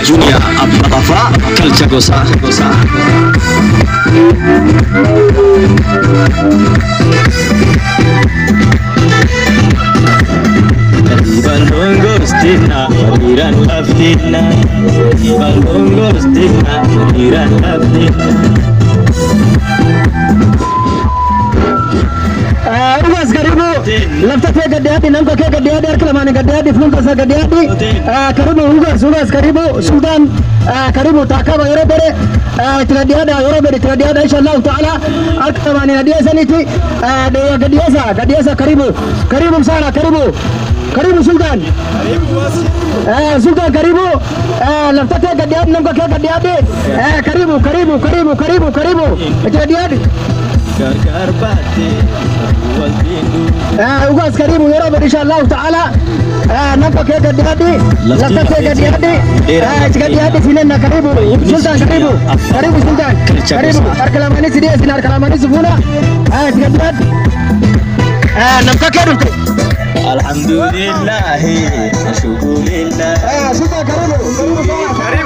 Junior Abba Qafaa Kalcha Gosaa Gosaa. Kadiban gongostina, waliran aftina. Kadiban gongostina, waliran aftina. Ugas karibu lafta kee gaddiyaadhi namka kee gaddiyaadhi harka lamaani gaddiyaadhi fuulka isaa gaddiyaadhi karibu ugas ugas karibu sultaan karibu taakaba yeroo bere itti gaddiyaadha yeroo bere itti gaddiyaadha insha allahu taala harka lamaani gaddiyeesanitti gaddiyeesa gaddiyeesa karibu karibu sana karibu karibu sultaan sultaan karibu lafta kee gaddiyaadhi namka kee gaddiyaadhi karibu karibu karibu karibu karibu itti gaddiyaadhi Gargar baatee waltiin dhufu. ugaas karibu yeroo bari insha allahu taala namka kee gaddiyaadhi lafta kee gaddiyaadhi itti gaddiyaadhi sinenna karibu sultaan karibu karibu sultaan karibu harka lamaanii si dhiyeessin harka lamaanii si fuuna itti gaddiyaadhi namka kee dhufte Alhamdulillahi, shukurillahi. sultaan karibu